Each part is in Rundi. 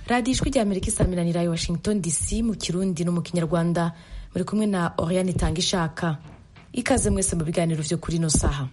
radiyo ijwi rya amerika isaminanira i washington dc mu kirundi no mu kinyarwanda muri kumwe na oriane itanga ishaka ikaze mwese mu biganiro vyo kuri ino saha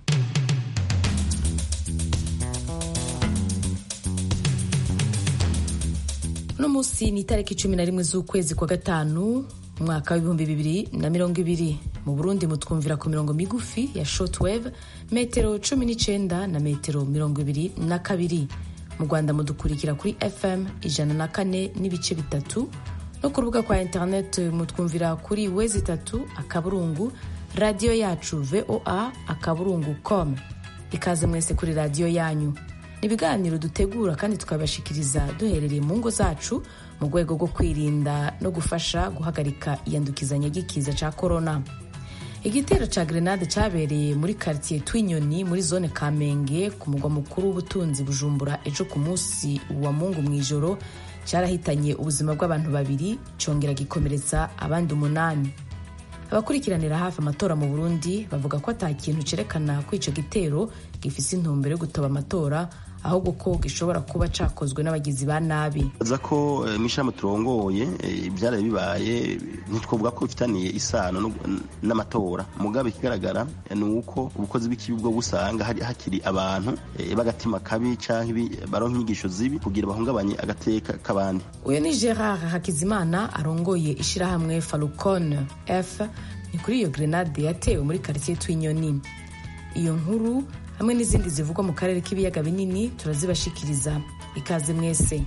uno munsi ni itariki cumi na rimwe z'ukwezi kwa gatanu umwaka w'ibihumbi bibiri na mirongo ibiri mu burundi mutwumvira ku mirongo migufi ya shortwave metero cumi n'icenda na metero mirongo ibiri na kabiri mu rwanda mudukurikira kuri fm ijana na kane n'ibice bitatu no ku rubuga kwa internet mutwumvira kuri wezi itatu akaburungu radiyo yacu voa akaburungu com ikaze mwese kuri radiyo yanyu ni ibiganiro dutegura kandi tukabashikiriza duherereye mu ngo zacu mu rwego rwo kwirinda no gufasha guhagarika iyandukizanya ry'ikiza cya korona igitero cya grenade cyabereye muri karitsiye twinyoni muri zone kamenge ku mugwa mukuru w'ubutunzi bujumbura ejo ku munsi wa mungu mu ijoro cyarahitanye ubuzima bw'abantu babiri cyongera gikomeretsa abandi umunani abakurikiranira hafi amatora mu burundi bavuga ko ata kintu cyerekana ko icyo gitero gifise intumbero yo gutoba amatora ahubwo ko gishobora kuba cakozwe n'abagizi ba nabi aza ko mw'ishami turongoye ibyaraye bibaye ntitwovuga ko bifitaniye isano n'amatora mugabe ikigaragara ni uko ubukozi bw'ikibi bwo busanga hakiri abantu b'agatima kabi canke baronka inyigisho zibi kugira bahungabanye agateka k'abandi uyu ni gerard hakizimana arongoye ishirahamwe falcon f ni kuri iyo grenade yatewe muri karitsiye tw'inyoni iyo nkuru hamwe n'izindi zivugwa mu karere k'ibiyaga binini turazibashikiriza ikaze mwese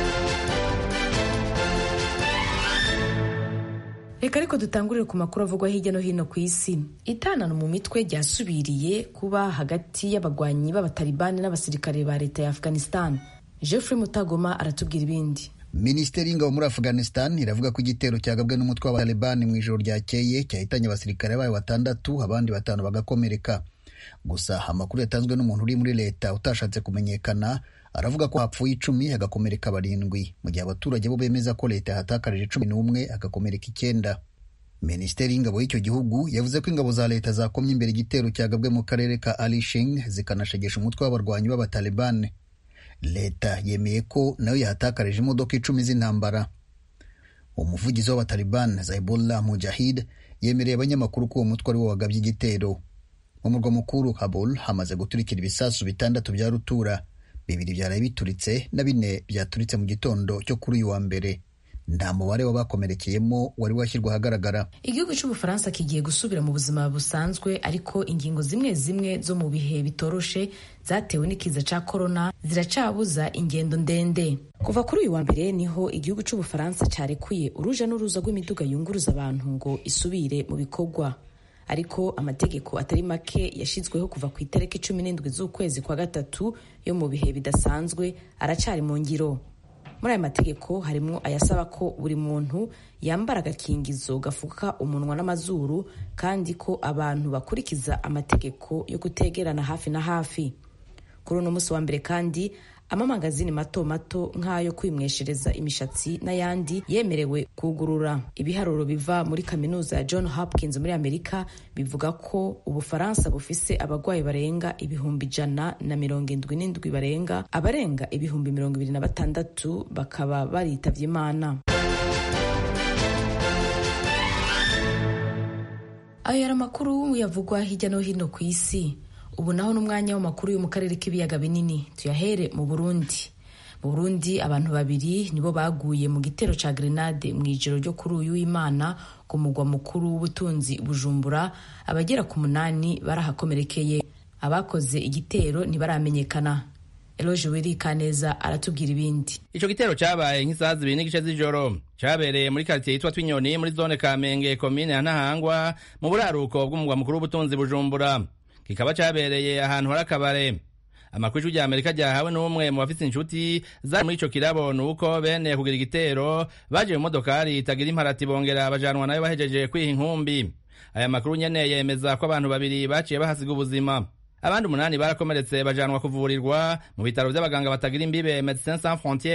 reka ariko dutangurire ku makuru avugwa hirya no hino ku isi itanano mu mitwe ryasubiriye kuba hagati y'abagwanyi b'abatalibani n'abasirikare ba leta ya afghanistan jeffrey mutagoma aratubwira ibindi minisiteri y'ingabo muri afghanistan iravuga ko igitero cyagabwe n'umutwe w'abatalibani mu ijoro ryakeye cyahitanye abasirikare bayo batandatu abandi batanu bagakomereka gusa amakuru yatanzwe n'umuntu uri muri leta utashatse kumenyekana aravuga ko hapfuye icumi hagakomereka barindwi mu gihe abaturage bo bemeza ko leta yahatakarije cumi n'umwe hagakomereka icyenda minisiteri y'ingabo y'icyo gihugu yavuze ko ingabo za leta zakomye imbere igitero cyagabwe mu karere ka alishing zikanashegesha umutwe w'abarwanyi b'abatalibani leta yemeye ko nayo yahatakarije imodoka icumi z'intambara umuvugizi w'abatalibani zaibullah mujahid yemereye abanyamakuru ko uwo mutwe ari wo wagabye igitero mu murwa mukuru Kabul hamaze guturikira ibisasu bitandatu bya rutura bibiri byaraye bituritse na bine byaturitse mu gitondo cyo kuri uyu wa mbere nta mubare w'abakomerekeyemo wari washyirwa ahagaragara igihugu cy'ubufaransa kigiye gusubira mu buzima busanzwe ariko ingingo zimwe zimwe zo mu bihe bitoroshe zatewe n'ikiza cya korona ziracabuza ingendo ndende kuva kuri uyu wa mbere niho igihugu cy'ubufaransa cyarekuye uruja n'uruza rw'imiduga yunguruza abantu ngo isubire mu bikorwa ariko amategeko atari make yashyizweho kuva ku itariki cumi n'indwi z'ukwezi kwa gatatu yo mu bihe bidasanzwe aracyari mu ngiro muri aya mategeko harimo ayasaba ko buri muntu yambara agakingizo gafuka umunwa n'amazuru kandi ko abantu bakurikiza amategeko yo kutegerana hafi na hafi kuri uno munsi wa mbere kandi amamangazini mato mato nk'ayo kwimweshereza imishatsi n'ayandi yemerewe kugurura ibiharuro biva muri kaminuza ya john hopkins muri amerika bivuga ko ubufaransa bufise abarwayi barenga ibihumbi ijana na mirongo indwi n'indwi barenga abarenga ibihumbi mirongo ibiri na batandatu bakaba baritavye imana ayo yari amakuru yavugwa hirya no hino ku isi ubu naho n'umwanya w'amakuru yo mu karere k'ibiyaga binini tuyahere mu burundi mu burundi abantu babiri nibo baguye mu gitero ca grenade mu ijoro ryo kuri uyu w'imana ku mugwa mukuru w'ubutunzi bujumbura abagera ku munani barahakomerekeye abakoze igitero ntibaramenyekana eloge wirikaneza aratubwira ibindi ico gitero cabaye nk'isaha zibiri n'igice z'ijoro cabereye muri karitsiye yitwa twinyoni muri zone kamenge komine ya ntahangwa mu buraruko bw'umugwa mukuru w'ubutunzi bujumbura kikaba cabereye ahantu hari akabare amakuru ijwi rya amerika ryahawe n'umwe mu bafise inshuti zari muri ico kirabo ni uko bene kugira igitero baje mu modokari itagira imparati bongera bajanwa nayo bahejeje kwiha inkumbi aya makuru nyene yemeza ko abantu babiri baciye bahasiga ubuzima abandi umunani barakomeretse bajanwa kuvurirwa mu bitaro vy'abaganga batagira imbibe medecins sans frontiere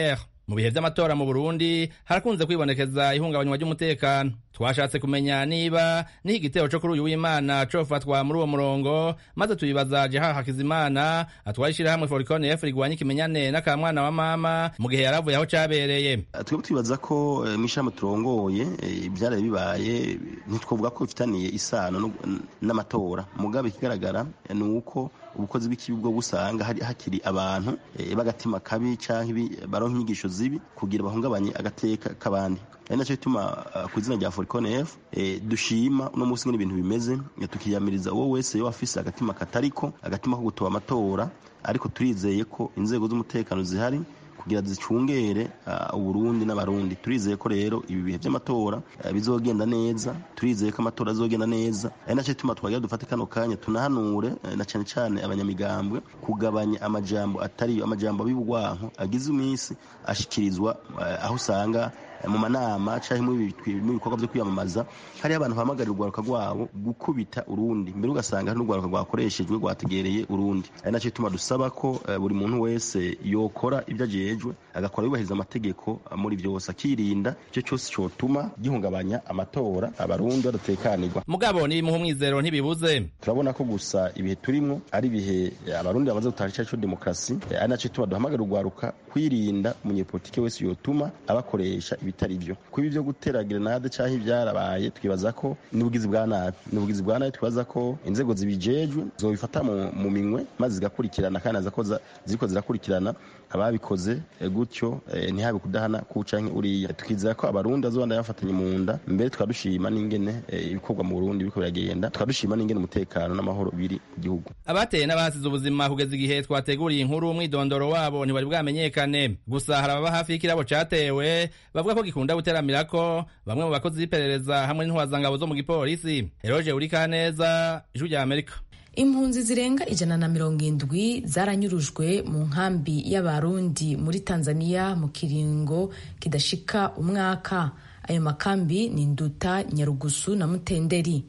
mu bihe vy'amatora mu burundi harakunze kwibonekeza ihungabanywa ry'umutekano twashatse kumenya niba niho igitero co kuri uyu w'imana cofatwa muri uwo murongo maze tubibaza jeha hakizimana atwara ishirahamwe forikone f rigwanya ikimenyane n'akamwana wa mama mu gihe yaravuye aho cabereye twebwe twibaza ko mw'ishirahamwe turongoye ivyaraye bibaye ntitwovuga ko bifitaniye isano n'amatora mugabe ikigaragara ni uko ubukozi bw'ikibi bwo busanga hakiri abantu b'agatima kabi canke baronka inyigisho zibi kugira bahungabanye agateka k'abandi ari naco bituma ku izina rya forikone f dushima uno munsi ngene ibintu bimeze tukiyamiriza uwo wese yo afise agatima katariko agatima ko gutoba amatora ariko turizeye ko inzego z'umutekano zihari kugira zicungere uburundi n'abarundi turizeye ko rero ibi bihe by'amatora bizogenda neza turizeye ko amatora azogenda neza ari nacyo bituma twagira dufate kano kanya tunahanure na cyane cyane abanyamigambwe kugabanya amajambo atariyo amajambo ab'ibugwanko agize iminsi ashikirizwa aho usanga mu manama cyangwa mu bikorwa byo kwiyamamaza hariho abantu bahamagarira urwaruka rwabo gukubita urundi mbere ugasanga hari n'urwaruka rwakoreshejwe rwategereye urundi ari nacyo bituma dusaba ko buri muntu wese yokora ibyo ajejwe agakora yubahiriza amategeko muri byose akirinda icyo cyose cyotuma gihungabanya amatora abarundi badatekanirwa mugabo nibimuha umwizero ntibibuze turabona ko gusa ibihe turimwo ari ibihe abarundi bamaze gutaha icyaha cyo demokarasi ari nacyo bituma duhamagara urwaruka kwirinda umunyepolitike wese yotuma abakoresha ibitari byo kuba ibyo gutera grenade cyangwa ibyarabaye twibaza ko n'ubugizi bwa nabi n'ubugizi bwa nabi twibaza ko inzego zibijejwe zobifata mu minwe maze zigakurikirana kandi naza ko ziriko zirakurikirana ababikoze gutyo ntihabe kudahana kucanke uriya tukizera ko abarundi bazobanda bafatanye mu nda mbere tukadushima n'ingene ibikorwa mu Burundi biriko biragenda tukadushima n'ingene umutekano n'amahoro biri mu gihugu abateye n'abasize ubuzima kugeza igihe twateguriye inkuru umwidondoro wabo ntibari bwamenyekane gusa hari ababa hafi y'ikirabo catewe bavuga ko gikunda guteramira ko bamwe mu bakozi b'iperereza hamwe n'intwazangabo zo mu gipolisi eroje urikaneza ijwi rya amerika impunzi zirenga ijana na mirongo indwi zaranyurujwe mu nkambi y'abarundi muri tanzania mu kiringo kidashika umwaka ayo makambi ni nduta nyarugusu na mutenderi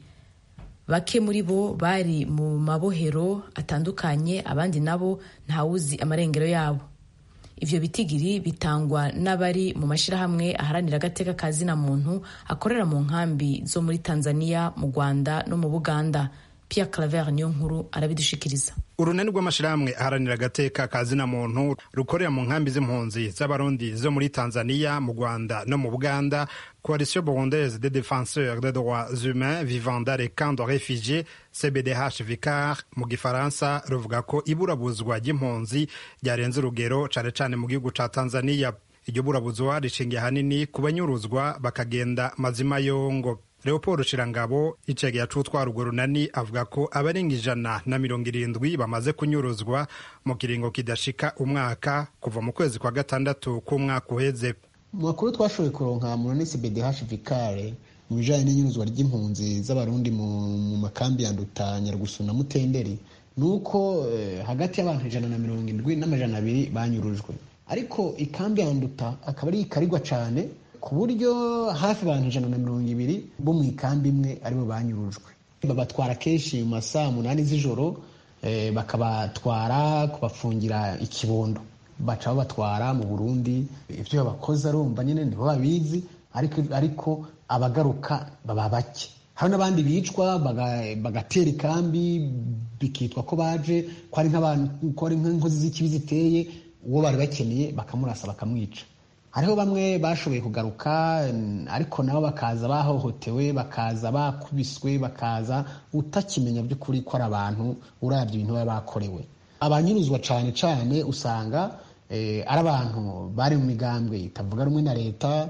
bake muri bo bari mu mabohero atandukanye abandi nabo ntawuzi amarengero yabo ivyo bitigiri bitangwa n'abari mu mashirahamwe aharanira agateka ka zina muntu akorera mu nkambi zo muri tanzania mu rwanda no mu buganda Pierre Claver niyo nkuru arabidushikiriza urunani rw'amashirahamwe aharanira agateka ka zina muntu rukorera mu nkambi z'impunzi z'abarundi zo muri tanzania mu rwanda no mu buganda coalition burundaise des défenseurs des droits humains vivant dans les camps de réfugiés cbdh vicar mu gifaransa ruvuga ko iburabuzwa ry'impunzi ryarenze urugero cane cane mu gihugu ca tanzania iryo burabuzwa rishingiye ahanini ku banyuruzwa bakagenda mazima yongo leopold shirangabo icegera c'utwara urwo runani avuga ko abarenga ijana na mirongo irindwi bamaze kunyuruzwa mu kiringo kidashika umwaka kuva mu kwezi kwa gatandatu k'umwaka uheze mu makuru twashoboye kuronka mu runisi bdh vikare mu bijanye n'inyuruzwa ry'impunzi z'abarundi mu makambi ya nduta nyarugusu na mutenderi ni uko eh, hagati y'abantu ijana na mirongo indwi n'amajana abiri banyurujwe ariko ikambi ya nduta akaba ari ikarigwa cane ku buryo hafi abantu ijana na mirongo ibiri bo mu ikambi imwe aribo banyurujwe babatwara kenshi mu masaa munani z'ijoro eh, bakabatwara kubafungira ikibondo baca babatwara mu burundi ibyo babakoze arumva nyine nibo babizi ariko, ariko abagaruka baba bake hari n'abandi bicwa bagatera ikambi bikitwa ko baje ko ari nk'inkozi z'ikibi ziteye uwo bari bakeneye bakamurasa bakamwica hariho bamwe bashoboye kugaruka ariko nabo bakaza bahohotewe bakaza bakubiswe bakaza utakimenya by'ukuri ko ari abantu urabye ibintu baba bakorewe abanyuruzwa cyane cyane usanga ari abantu bari mu migambwe itavuga rumwe na leta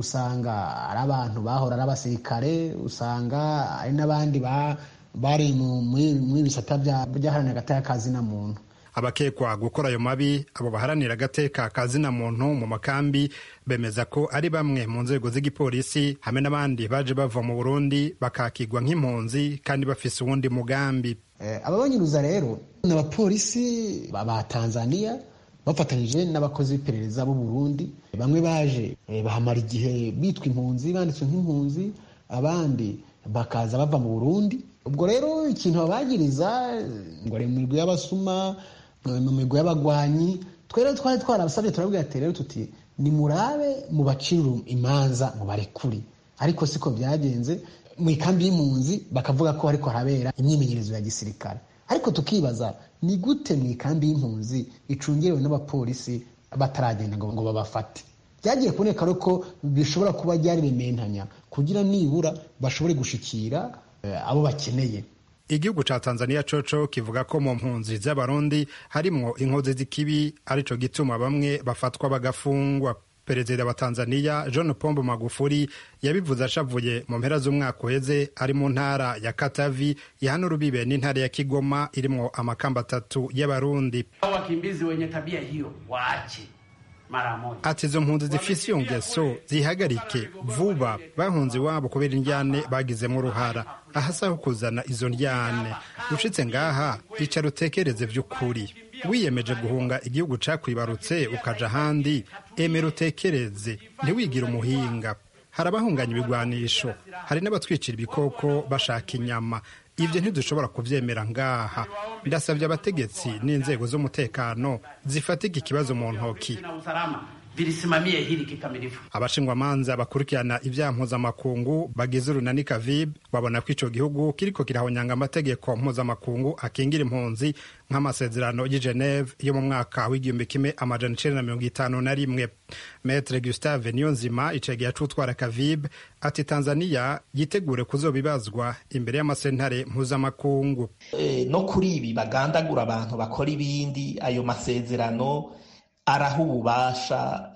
usanga ari abantu bahora ari abasirikare usanga ari n'abandi bari muri bisata by'aharanira agateka kazina muntu abakekwa gukora ayo mabi abo baharanira agateka ka zina muntu mu makambi bemeza ko ari bamwe mu nzego z'igipolisi hamwe n'abandi baje bava mu burundi bakakigwa nk'impunzi kandi bafise uwundi mugambi aba banyuruza rero ni abapolisi ba tanzania bafatanyije n'abakozi b'iperereza b'u burundi bamwe baje bahamara igihe bitwa impunzi banditswe nk'impunzi abandi bakaza bava mu burundi ubwo rero ikintu babagiriza ngo ari mu migwi y'abasuma mu migwi y'abagwanyi twere twari twarabasabye turabwira ati rero tuti nimurabe mubacire imanza mu barekuri ariko siko byagenze mu ikambi y'impunzi bakavuga ko ariko harabera imyimenyerezo ya gisirikare ariko tukibaza ni gute mu ikambi y'impunzi icungerewe n'abapolisi bataragenda ngo babafate byagiye kuboneka ko bishobora kuba byari bimentanya kugira nibura bashobore gushikira abo bakeneye igihugu ca tanzania coco kivuga ko mu mpunzi z'abarundi harimwo inkozi z'ikibi arico gituma bamwe bafatwa bagafungwa perezida wa tanzania john pombo magufuri yabivuze ashavuye mu mpera z'umwaka uheze ari mu ntara ya katavi ihana urubibe n'intara ya kigoma irimwo amakamba atatu y'abarundi wakimbizi wenye tabia hiyo waache mara moja ati izo mpunzi zifise iyo ngeso zihagarike vuba bahunze iwabo kubera indyane bagizemo uruhara ahasaho kuzana izo ndyane ushitse ngaha icara utekereze vy'ukuri wiyemeje guhunga igihugu cakwibarutse ukaja ahandi emera utekereze ntiwigire umuhinga hari abahunganya ibigwanisho hari n'abatwicira ibikoko bashaka inyama ibyo ntidushobora kubyemera ngaha ndasabye abategetsi n'inzego z'umutekano zifatika ikibazo mu ntoki vilisimamie hili kikamilifu. abashingwamanza bakurikirana ibyaha mpuzamakungu bagize urunani kavib babona ko ico gihugu kiriko kirahonyanga amategeko mpuzamakungu akingira impunzi nk'amasezerano y'i geneve yo mu mwaka w'igihumbi kimwe amajana icenda na mirongo itanu na rimwe metre gustave niyonzima icegera c'utwara kavib ati tanzaniya yitegure kuzobibazwa imbere y'amasentare mpuzamakungu e, no kuri ibi bagandagura abantu bakora ibindi ayo masezerano araha ububasha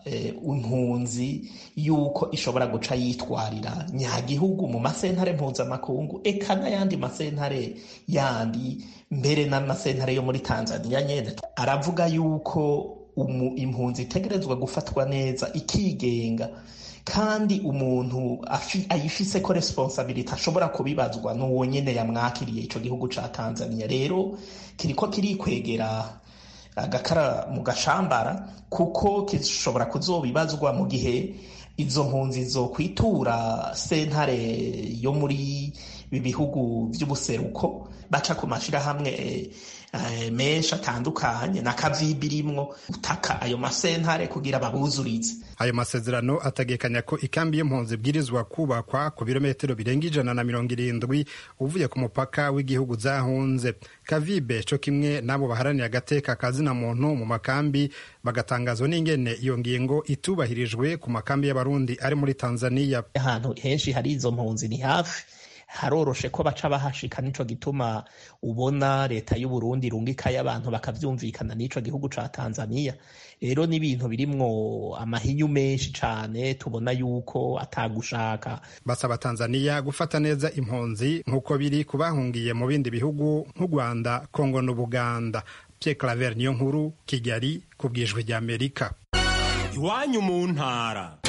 impunzi yuko ishobora guca yitwarira nyagihugu mu masentare mpuzamakungu eka n'ayandi masentare yandi mbere n'amasentare yo muri tanzania nyine aravuga yuko impunzi itegerezwa gufatwa neza ikigenga kandi umuntu ayifise ko responsabilite ashobora kubibazwa n'uwo nyine yamwakiriye icyo gihugu cya tanzania rero kiriko kirikwegera agakara mu gashambara kuko gishobora kuzobibazwa mu gihe izo mpunzi zo kwitura sentare yo muri ibi bihugu by'ubuseruko baca ku mashyirahamwe menshi atandukanye na kavibi irimwo utaka ayo masentare kugira babuzurize ayo masezerano ategekanya ko ikambi y'impunzi ibwirizwa kubakwa ku birometero birenga ijana na mirongo irindwi uvuye ku mupaka w'igihugu zahunze kavibe co kimwe n'abo baharaniye agateka kazina muntu mu makambi bagatangazwa n'ingene iyo ngingo itubahirijwe ku makambi y'abarundi ari muri tanzaniya ahantu henshi hari izo mpunzi ni hafi haroroshe ko baca bahashika nico gituma ubona leta y'u Burundi irungikayo abantu bakavyumvikana n'ico gihugu ca Tanzania rero n'ibintu birimwo amahinyu menshi cane tubona yuko atagushaka basaba Tanzania gufata neza impunzi nk'uko biri kubahungiye mu bindi bihugu nk'u Rwanda Kongo n'Ubuganda Pierre Claver niyo nkuru Kigali ku bwijwi rya Amerika iwanyu mu ntara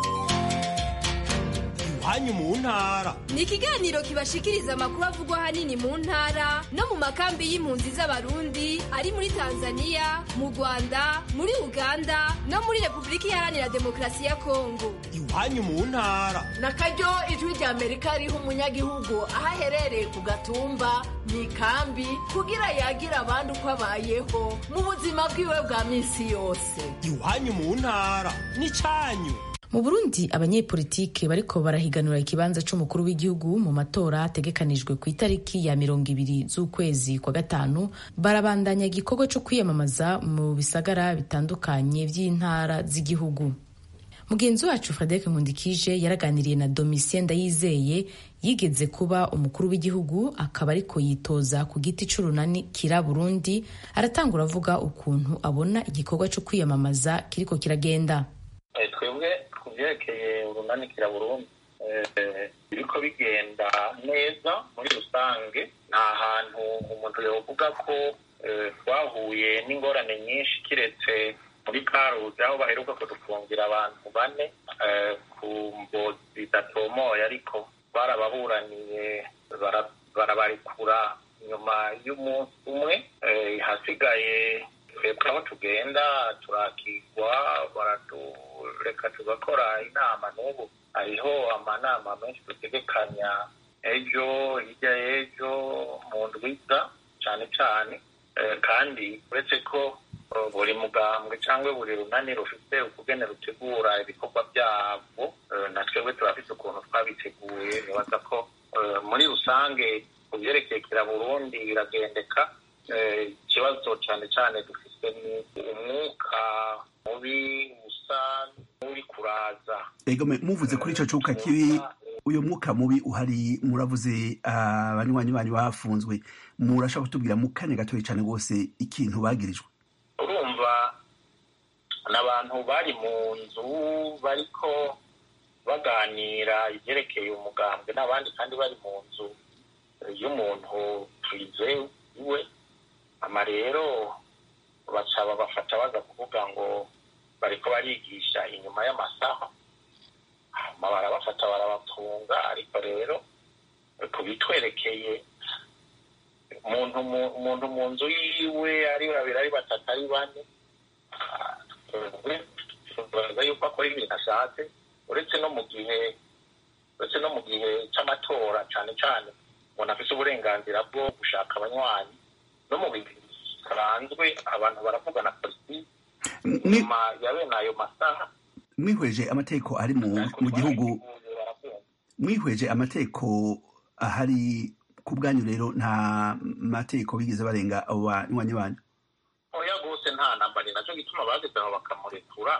iwanyu mu ntara ni ikiganiro kibashikiriza amakuru avugwa ahanini mu ntara no mu makambi y'impunzi z'abarundi ari muri tanzania mu rwanda muri uganda no muri repubulika iharanira demokarasi ya kongo iwanyu mu ntara na karyo ijwi rya amerika riha umunyagihugu aho aherereye ku gatumba mu ikambi kugira yagira abandi uko abayeho mu buzima bwiwe bwa minsi yose iwanyu mu ntara ni cyanyu mu burundi abanyepolitike bariko barahiganura ikibanza c'umukuru w'igihugu mu matora ategekanijwe ku itariki ya mirongo ibiri z'ukwezi kwa gatanu barabandanya igikorwa co kwiyamamaza mu bisagara bitandukanye vy'intara z'igihugu mugenzi wacu frederic nkundikije yaraganiriye na domitien ndayizeye yigeze kuba umukuru w'igihugu akaba ariko yitoza ku giti c'urunani kira burundi aratangura avuga ukuntu abona igikorwa co kwiyamamaza kiriko kiragenda twebwe ku byerekeye urunanikira burundu biriko bigenda neza muri rusange nta hantu umuntu yovuga ko twahuye n'ingorane nyinshi kiretse muri karuzi aho baheruka kudufungira abantu bane ku mbo zidatomoye ariko barababuraniye barabarekura nyuma y'umunsi umwe hasigaye twebwe aho tugenda turakigwa baratureka tugakora inama n'ubu hariho amanama menshi dutegekanya ejo hirya y'ejo mu ndwiza cyane cyane kandi uretse ko buri mugambwe cyangwa buri runani rufite ukugene rutegura ibikorwa byabwo na twebwe turafite ukuntu twabiteguye nibaza ko muri rusange ku byerekeye kira burundi biragendeka ikibazo cyane cyane dufite ni umwuka mubi usa n'uri kuraza ego muvuze kuri icyo cyuka kibi uyu mwuka mubi uhari muravuze abanywanyi banyu bafunzwe murashaka kutubwira mu kanya gatoya cyane rwose ikintu bagirijwe urumva n'abantu bari mu nzu bariko baganira ibyerekeye umugambwe n'abandi kandi bari mu nzu y'umuntu twizewe ama rero baca babafata baza kuvuga ngo bariko barigisha inyuma y'amasaha hama barabafata barabafunga ariko rero kubitwerekeye umuntu umuntu mu nzu yiwe ari babiri ari batatu ari bane tubaza yuko akora ibintu ashatse uretse no mu gihe uretse no mu gihe c'amatora cane cane umuntu afise uburenganzira bwo gushaka abanywanyi no mu bihe bisanzwe abantu baravugana politiki nyuma ya bene ayo masaha mwihweje amategeko ari mu gihugu mwihweje amategeko ahari ku bwanyu rero nta mategeko bigeze barenga abo banywanyi banyu oya rwose nta namba ni nacyo gituma bageze aho bakamurekura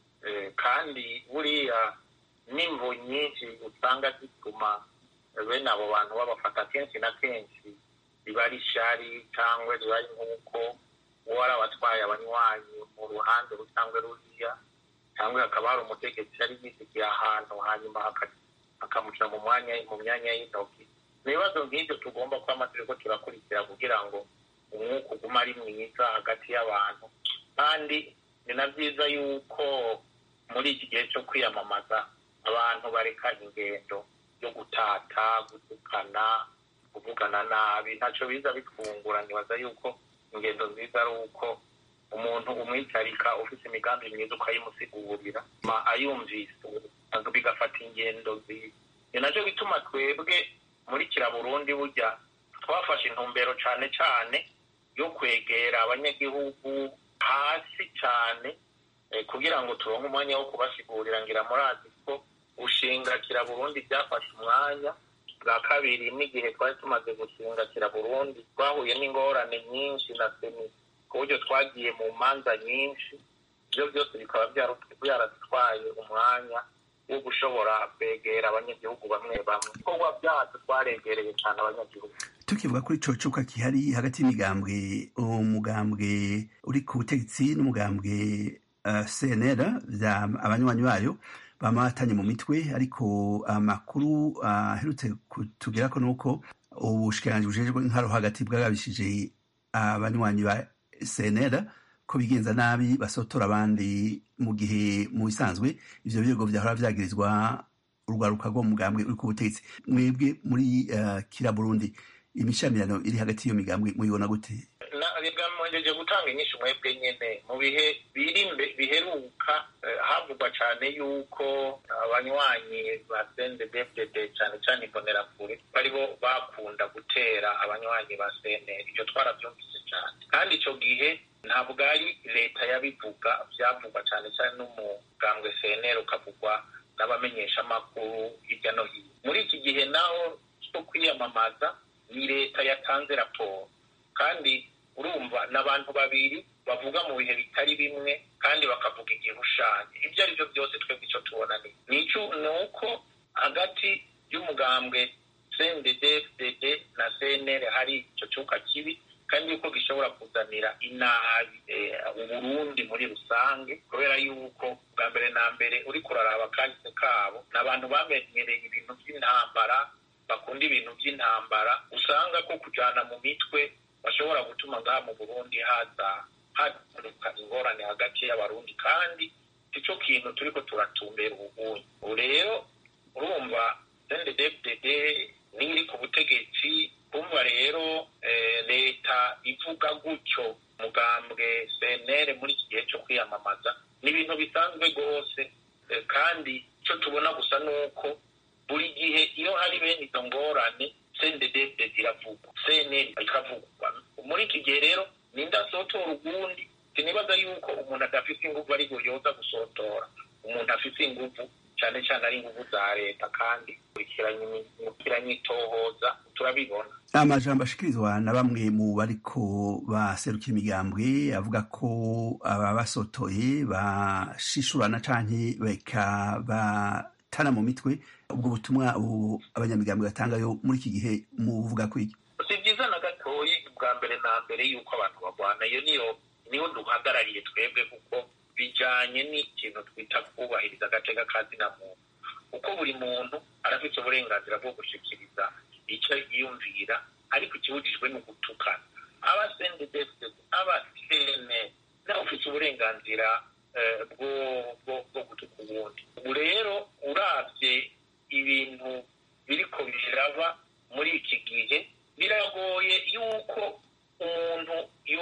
kandi buriya n'imvu nyinshi usanga zituma bene abo bantu babafata kenshi na kenshi riba ari ishari cyangwa riba ari nk'uko uwo ari abatwaye abanywanyi mu ruhande cyangwa ruriya cyangwa hakaba hari umutegetsi yari yisigiye ahantu hanyuma akamushyira mu mwanya mu myanya y'intoki ni ibibazo nk'ibyo tugomba kuba amategeko turakurikira kugira ngo umwuka ugume ari mwiza hagati y'abantu kandi ni na byiza yuko muri iki gihe cyo kwiyamamaza abantu bareka ingendo yo gutata gutukana kuvugana nabi ntacyo biza bitwungura nibaza yuko ingendo nziza ari uko umuntu umwicarika ufite imigambi myiza ukayimusigurira ayumvise bigafata ingendo nziza ni nacyo bituma twebwe muri kiraburundi burya twafashe intumbero cyane cyane yo kwegera abanyagihugu hasi cyane kugira ngo turonke umwanya wo kubasigurira ngira murazi ko gushinga kiraburundi byafashe umwanya bwa kabiri n'igihe twari tumaze gushinga kiraburundi twahuye n'ingorane nyinshi na seni ku buryo twagiye mu manza nyinshi ibyo byose bikaba byaradutwaye umwanya wo gushobora kwegera abanyagihugu bamwe bamwe ibikorwa byacu twaregereye cyane abanyagihugu tukivuga kuri ico cuka kihari hagati y'imigambwe umugambwe uri ku butegetsi n'umugambwe uh, cnr abanywanyi bayo bamatanye mu mitwe ariko amakuru aherutse uh, kutugerako nuko ubushikiranganji bujejwe nkaro hagati bwagabishije abanywanyi ba cnr ko bigenza nabi basotora abandi mu gihe mu bisanzwe ivyo birego vyahora vyagirizwa urwaruka rwo mugambwe uri ku butegetsi mwebwe muri uh, kira burundi imishamirano iri hagati y'iyo migambwe muyibona gute mwejeje gutanga inyinshi mwebwe nyene mu bihe biri biheruka havugwa cane yuko abanywanyi ba CNDD-FDD cane cane imbonerakure baribo bakunda gutera abanywanyi ba CNL ivyo twaravyumvise cane kandi ico gihe ntabwo ari leta yabivuga byavugwa cyane cyane n'umugambwe CNL ukavugwa n'abamenyeshamakuru hirya no hino muri iki gihe naho cyo kwiyamamaza ni leta yatanze raporo kandi urumva n'abantu babiri bavuga mu bihe bitari bimwe kandi bakavuga igihushanyo ibyo ari byo byose twebwe icyo tubona ni ni uko hagati y'umugambwe CNDD-FDD na CNL hari icyo cyuka kibi kandi yuko gishobora kuzanira inabi uburundi muri rusange kubera yuko bwa mbere na mbere uri kuraraba kahise kabo ni abantu bamenyereye ibintu by'intambara bakunda ibintu by'intambara usanga ko kujana mu mitwe bashobora gutuma ngaha mu burundi haza haduka ingorane hagati y'abarundi kandi icyo kintu turiko turatumbera ubugunyi ubu rero urumva CNDD-FDD n'iri ku butegetsi kumva rero leta ivuga gutyo mugambwe CNL muri iki gihe cyo kwiyamamaza ni ibintu bisanzwe rwose kandi icyo tubona gusa ni uko buri gihe iyo hari bene izo ngorane CNDD-FDD iravugwa CNL ikavugwa muri iki gihe rero ninde asotora ugundi sinibaza yuko umuntu adafite inguvu ari yoza gusotora umuntu afite inguvu cyane cyane ari inguvu za leta kandi kurikiranye itohoza turabibona amajambo ashikirizwa na bamwe mu bariko baseruka imigambwe avuga ko ababasotoye bashishurana canke beka batana mu mitwe ubwo butumwa abanyamigambwe batangayo muri iki gihe muvuga ko iki si byiza na gatoyi bwa mbere na mbere yuko abantu barwana iyo niyo niyo duhagarariye twebwe kuko bijanye n'ikintu twita kubahiriza agateka ka zina muntu kuko buri muntu arafite uburenganzira bwo gushikiriza icyo yiyumvira ariko ikibujijwe ni ugutukana abasendedefite abasene nawe ufite uburenganzira bwo gutuka ubundi ubu rero urabye ibintu biriko biraba muri iki gihe biragoye yuko umuntu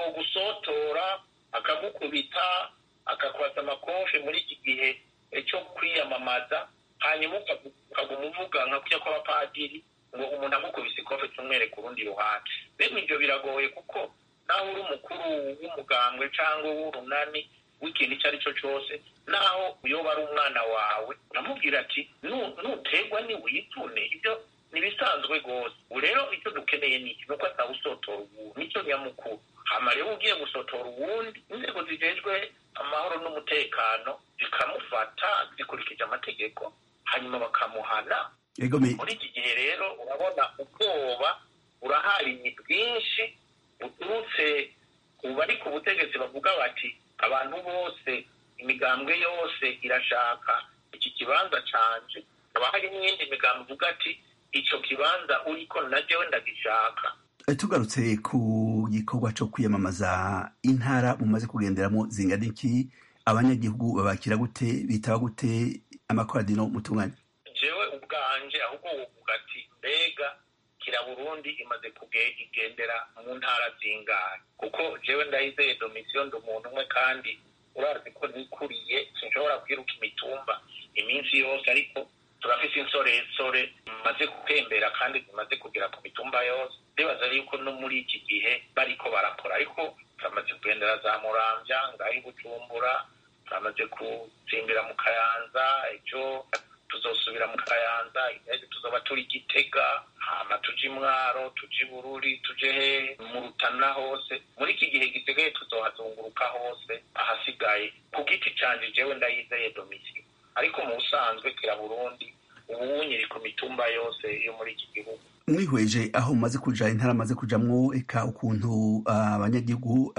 yogusotora akagukubita akakwasa amakofe muri iki gihe cyo kwiyamamaza hanyuma ukaguma uvuga nka kujya kw'abapadiri ngo umuntu amukubise ikofe tumwereka urundi ruhande bene ibyo biragoye kuko naho uri umukuru w'umugambwe cyangwa w'urunani w'ikintu icyo ari cyo cyose naho uyoba ari umwana wawe uramubwira ati nutegwa niwitune ibyo ntibisanzwe rwose ubu rero icyo dukeneye ni iki nuko atawusotora uwundi nicyo nyamukuru hama rero ugiye gusotora uwundi inzego zijejwe amahoro n'umutekano zikamufata zikurikije amategeko hanyuma bakamuhana muri iki gihe rero urabona ubwoba burahari bwinshi buturutse ku bari ku butegetsi bavuga bati abantu bose imigambwe yose irashaka iki kibanza canje haba hari n'iyindi migambo ivuga ati icyo kibanza uriko najyewe ndagishaka tugarutse ku gikorwa cyo kwiyamamaza intara mumaze kugenderamo zingana iki abanyagihugu babakira gute bitaba gute amakoradino mutunganya jewe ubwanje ahubwo wovuga ati mbega kira burundi imaze kugendera mu ntara zingahe kuko jewe ndayizeye domisiyo ndi umuntu umwe kandi urazi ko nikuriye sinshobora kwiruka imitumba iminsi yose ariko turafise insoresore zimaze gutembera kandi zimaze kugera ku mitumba yose ndibaza yuko no muri iki gihe bariko barakora ariko turamaze kugendera za muramvya ngaho i bujumbura turamaze gutsimbira mu kayanza ejo tuzosubira mu kayanza ejo tuzoba turi gitega hama tuje imwaro tuje ibururi tuje hehe mu rutana hose muri iki gihe gisigaye tuzohazunguruka hose ahasigaye ku giti canje jewe ndayizeye domisiyo ariko mu busanzwe kira burundi ubu nyiri ku mitumba yose yo muri iki gihugu mwihweje aho mumaze kuja intara amaze kujamwo eka ukuntu abanyagihugu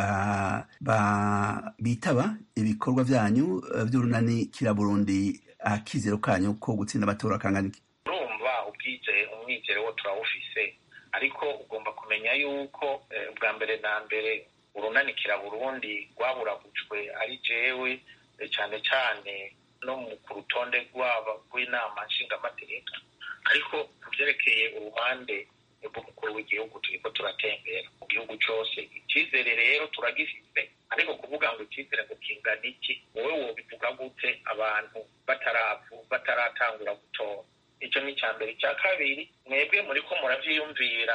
bitaba ibikorwa vyanyu vy'urunani kira burundi akizero kanyu ko gutsinda amatora kangana iki urumva ubwije umwizero wo turawufise ariko ugomba kumenya yuko bwa mbere na mbere urunani kira burundi rwaburagujwe ari jewe cyane cyane no ku rutonde rwabo rw'inama nshingamateka ariko ku byerekeye uruhande rw'umukuru w'igihugu turiko turatembera mu gihugu cyose icyizere rero turagifite ariko kuvuga ngo icyizere ngo kingana iki wowe wobivuga gute abantu bataravu bataratangura gutora icyo ni icya mbere icya kabiri mwebwe muriko muravyiyumvira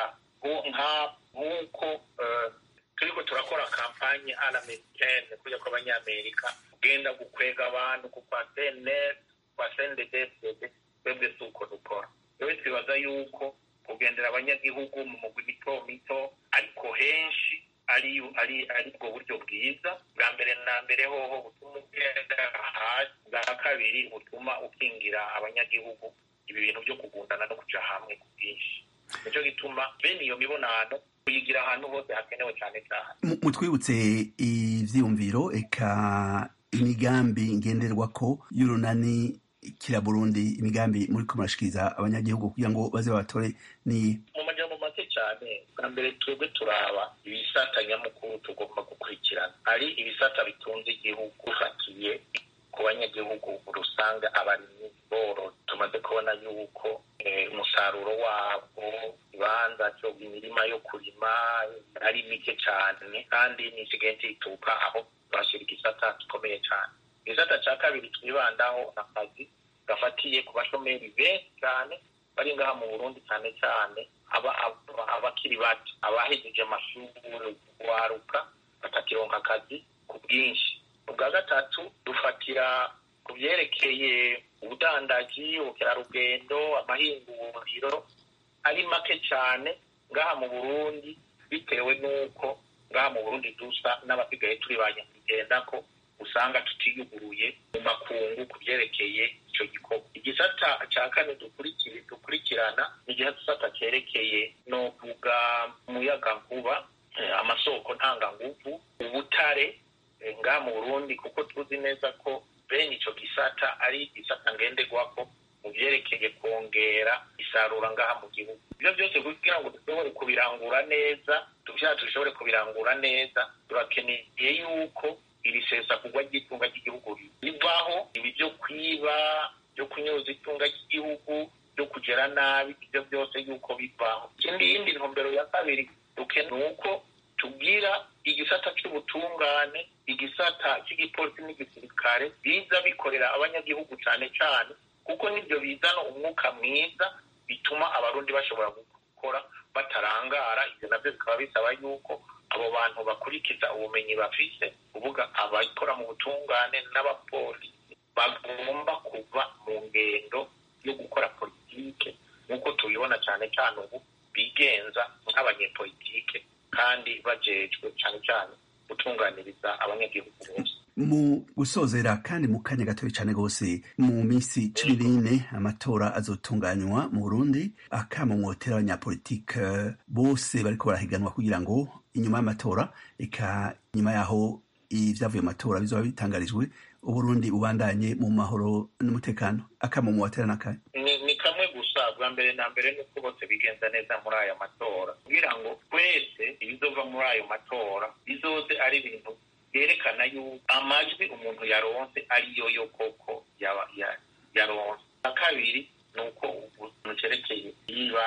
nk'uko turiko turakora kampanye alamericaine kujya kw'abanyamerika ugenda gukwega abantu ku kwa cnr kwa cnddd twebwe si uko dukora yewe twibaza yuko kugendera abanyagihugu mu mugwi mito mito ariko henshi ari ari ari bwo buryo bwiza bwa mbere na mbere hoho butuma ugenda hasi bwa kabiri butuma ukingira abanyagihugu ibi bintu byo kugundana no kuja hamwe ku bwinshi nicyo gituma bene iyo mibonano kuyigira ahantu hose hakenewe cyane cyane mutwibutse ivyiyumviro eka imigambi ngenderwako y'urunani kira burundi imigambi muri ko murashikiriza abanyagihugu kugira ngo baze babatore ni mu majambo make cyane bwa mbere twebwe turaba ibisata nyamukuru tugomba gukurikirana hari ibisata bitunze igihugu ufatiye ku banyagihugu rusange abarimyi boro tumaze kubona yuko umusaruro wabo ibanza cyo imirima yo kurima ari mike cyane kandi nisigaye ntituka aho bashyira igisata gikomeye cyane igisata cya kabiri twibandaho akazi gafatiye ku bashomeri benshi cyane bari ngaha mu burundi cyane cyane abakiri bato abahejeje amashuri waruka batakironka akazi ku bwinshi ubwa gatatu dufatira ku byerekeye ubudandaji ubukerarugendo amahinguriro ari make cyane ngaha mu burundi bitewe n'uko ngaha mu burundi dusa n'abasigaye turi ba nyakugenda ko usanga tutiyuguruye mu makungu ku byerekeye icyo gikorwa igisata cya kane dukurikirana ni igisata cyerekeye no kuvuga umuyagankuba amasoko ntanganguvu ubutare ngaha mu burundi kuko tuzi neza ko bene icyo gisata ari igisata ngenderwako mu byerekeye kongera isarura ngaha mu gihugu ibyo byose kugira ngo dushobore kubirangura neza tubyaha dushobore kubirangura neza turakeneye yuko iri sesagurwa ry'itunga ry'igihugu rivaho ibi byo kwiba byo kunyuza itunga ry'igihugu byo kugera nabi ibyo byose yuko bivaho ikindi yindi ntumbero ya kabiri ni uko tubwira igisata cy'ubutungane igisata cy'igipolisi n'igisirikare biza bikorera abanyagihugu cyane cyane kuko nibyo bizana umwuka mwiza bituma abarundi bashobora gukora batarangara ibyo nabyo bikaba bisaba yuko abo bantu bakurikiza ubumenyi bafise kuvuga abakora mu butungane n'abapolisi bagomba kuva mu ngendo yo gukora politike nk'uko tubibona cyane cyane ubu bigenza nk'abanyepolitike kandi bajejwe cyane cyane gutunganiriza abanyagihugu bose mu gusozera kandi mu kanya gatoya cyane rwose mu minsi cumi n'ine amatora azotunganywa mu burundi akamumwotera abanyapolitike bose bariko barahiganwa kugira ngo inyuma y'amatora eka nyuma yaho ibyavuye mu matora bizoba bitangarijwe uburundi bubandanye mu mahoro n'umutekano akamumwotera n'akahe ni kamwe gusa bwa mbere na mbere ni uko bose bigenza neza muri aya matora kugira ngo twese ibizova muri ayo matora bizoze ari ibintu byerekana yuko amajwi umuntu yaronse ariyo yo koko yaronse na kabiri ni uko ukuntu cyerekeye niba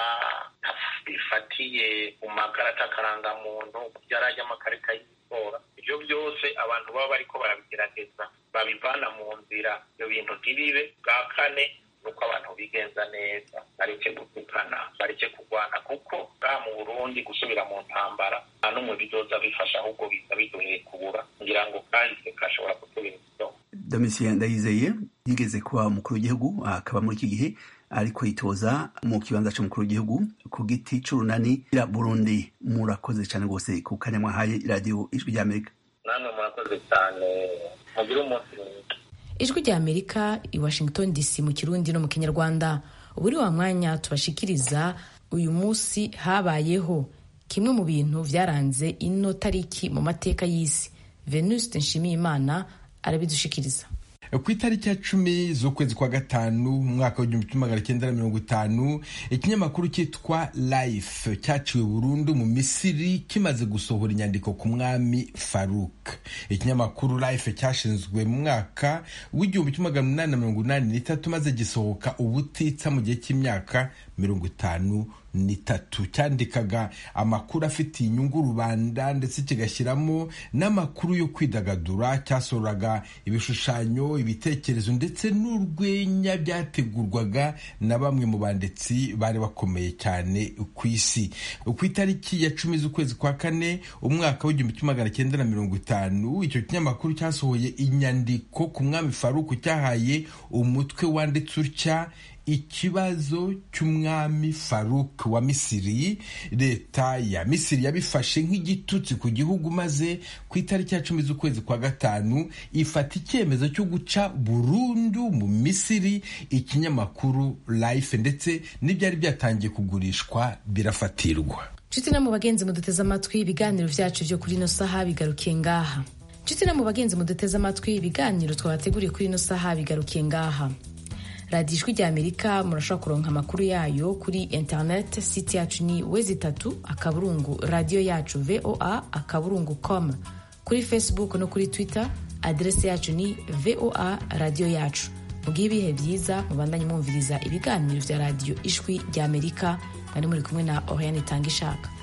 bifatiye ku makarita akarangamuntu byarajya amakarita y'itora ibyo byose abantu baba bariko barabigerageza babivana mu nzira ibyo bintu ntibibe bwa kane nuko abantu bigenza neza bareke gutukana bareke kurwana kuko ngaha mu burundi gusubira mu ntambara nta n'umwe bizoza bifasha ahubwo biza biduheye kubura ngira ngo kahise kashobora kutubera ikidomo domitien ndayizeye yigeze kuba umukuru w'igihugu akaba muri iki gihe ariko yitoza mu kibanza cy'umukuru w'igihugu ku giti c'urunani ya burundi murakoze cyane rwose ku kanya mwahaye radiyo ijwi ry'amerika namwe murakoze cyane mugire umunsi mwiza ijwi rya amerika i washington dc mu kirundi no mu kinyarwanda ubu ni wa mwanya tubashikiriza uyu munsi habayeho kimwe mu bintu byaranze ino tariki mu mateka y'isi venuste nshimiyimana arabidushikiriza ku itariki ya cumi z'ukwezi kwa gatanu mu mwaka w'igihumbi kimwe magana cyenda na mirongo itanu ikinyamakuru cyitwa life cyaciwe burundu mu misiri kimaze gusohora inyandiko ku mwami faruk ikinyamakuru life cyashinzwe mu mwaka w'igihumbi kimwe magana umunani na mirongo inani n'itatu maze gisohoka ubutitsa mu gihe cy'imyaka mirongo itanu n'itatu cyandikaga amakuru afitiye inyungu rubanda ndetse kigashyiramo n'amakuru yo kwidagadura cyasohoraga ibishushanyo ibitekerezo ndetse n'urwenya byategurwaga na bamwe mu banditsi bari bakomeye cyane ku isi ku itariki ya cumi z'ukwezi kwa kane umwaka w'igihumbi kimwe magana cyenda na mirongo itanu icyo kinyamakuru cyasohoye inyandiko ku mwami faruku cyahaye umutwe wanditse utya ikibazo cy'umwami faruk wa misiri leta ya misiri yabifashe nk'igitutsi ku gihugu maze ku itariki ya cumi z'ukwezi kwa gatanu ifata icyemezo cyo guca burundu mu misiri ikinyamakuru life ndetse n'ibyari byatangiye kugurishwa birafatirwa nshuti no mu bagenzi muduteze amatwi ibiganiro byacu byo kuri ino saha bigarukiye ngaha nshuti no mu bagenzi muduteze amatwi ibiganiro twabateguriye kuri ino saha bigarukiye ngaha radiyo ijwi rya amerika murashobora kuronka amakuru yayo kuri interineti site yacu ni wezi itatu akaburungu radiyo yacu voa akaburungu com kuri facebook no kuri twitter aderesi yacu ni voa radiyo yacu mubwiye ibihe byiza mubandanye mwumviriza ibiganiro bya radiyo ijwi rya amerika mwari muri kumwe na oriane itanga ishaka